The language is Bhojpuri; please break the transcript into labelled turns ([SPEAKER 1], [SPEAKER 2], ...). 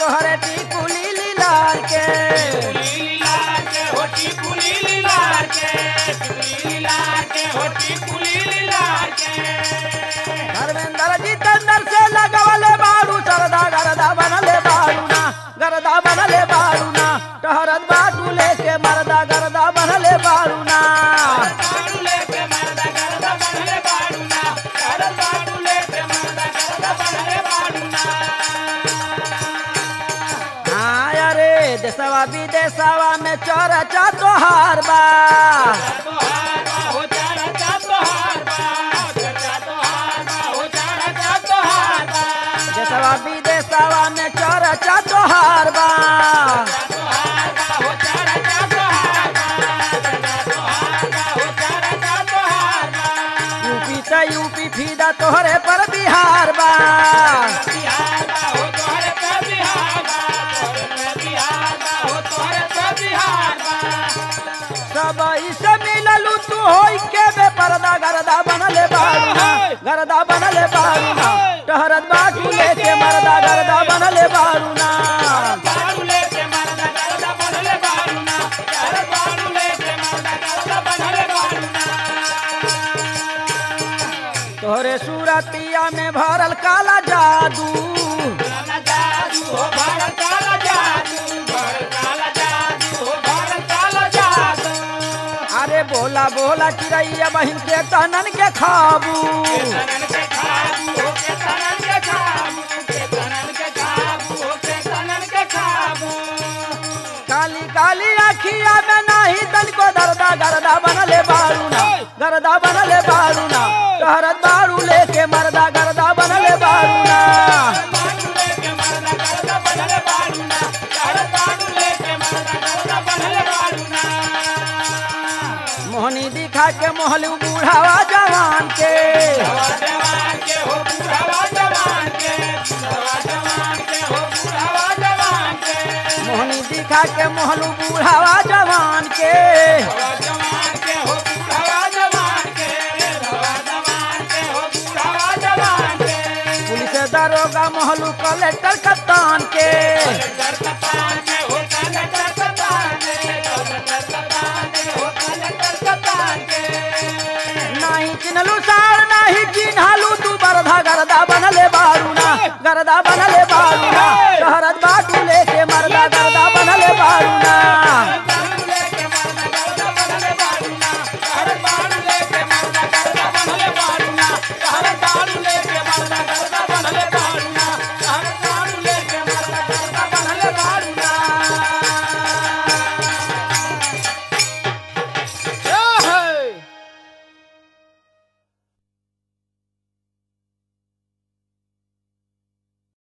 [SPEAKER 1] तोहरे टिकुली लीलार के धर्मेंद्र जितेंद्र से लगवले बाड़ू सरदा गरदा बनले बाड़ू ना गरदा बनले बाड़ू ना टहरत बाटू लेके मरदा गरदा बनले बाड़ू ना हाँ अरे देशवा विदेशवा में चरचा तोहार बा देशवा विदेशवा में चरचा तोहार बा यूपी त यूपी फीदा तोहरे पर बिहार बा सब इसे मिललू तू होई के बे पर्दा गरदा बनले बारू ना गरदा बनले बारू ना टहरत बाटू लेके मरदा गरदा बनले बारू ना तोहरे सूरतिया में भरल काला जादू अरे बोला बोला चिड़ैया बहिन के तनन के खाबू काली काली अखिया में नाही तन को दरदा गरदा बनले बारू ना गरदा बनले बारू ना टहरत बारू लेके मरदा गरदा बनले बारू ना मोहनी दिखा के मोहलू बूढ़ावा जवान के मोहनी दिखा के मोहलू बूढ़ावा जवान के पुलिस दरोगा मोहलू कलेक्टर कप्तान के नहीं चिन्हलू सार नहीं चिन्हलू तू बरधा गरदा बनले बारू ना गरदा बन